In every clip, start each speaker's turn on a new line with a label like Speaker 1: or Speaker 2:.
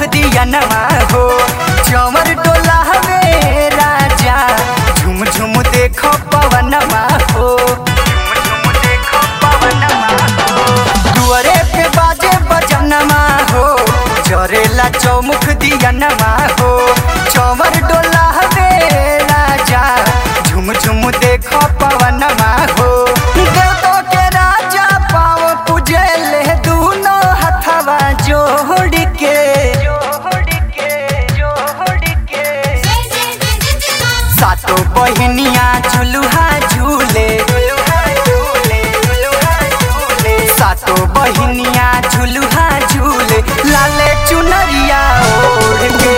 Speaker 1: दिया नमा हो चमर डोला हवे राजा झुम झुम देखो पवनमा हो झुम झुम देखो पवनमा हो दुअरे पे बाजे बजनमा हो जरेला चौमुख दिया नमा हो चमर डोला हवे राजा झुम झुम देखो पवनमा हो देवतो के राजा पाव पूजेले दूनो हथवा जोड़ के सातो बहिनिया झुलुहा झूले सातो बहिनिया झुलुहा झूले लाले चुनरिया ओढ़ के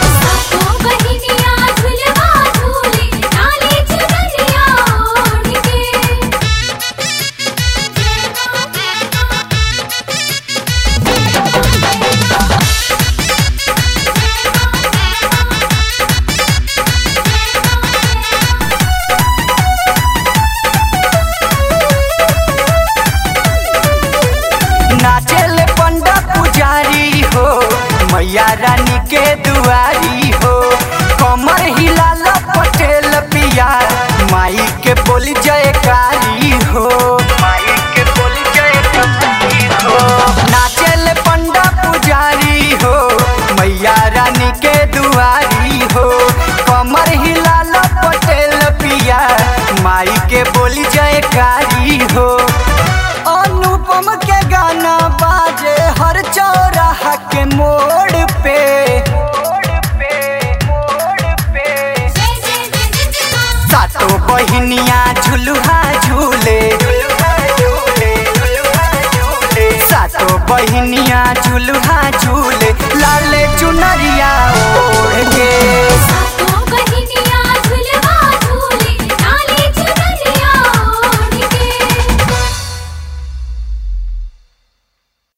Speaker 1: नाचेले पंडा पुजारी हो मैया रानी के दुआरी हो कमर हिलाल पटेल पिया माई के बोली जयकारी हो माई के बोली जयकारी हो नाचेले पंडा पुजारी हो मैया रानी के दुआरी हो कमर हिलाल पटेल पिया माई के बोली जयकारी हो अनुपम के गाना बाजे हर चौराहा के मोड़ पे सातो बहिनिया झुलुहा झूले सातो बहिनिया झुलुहा झूले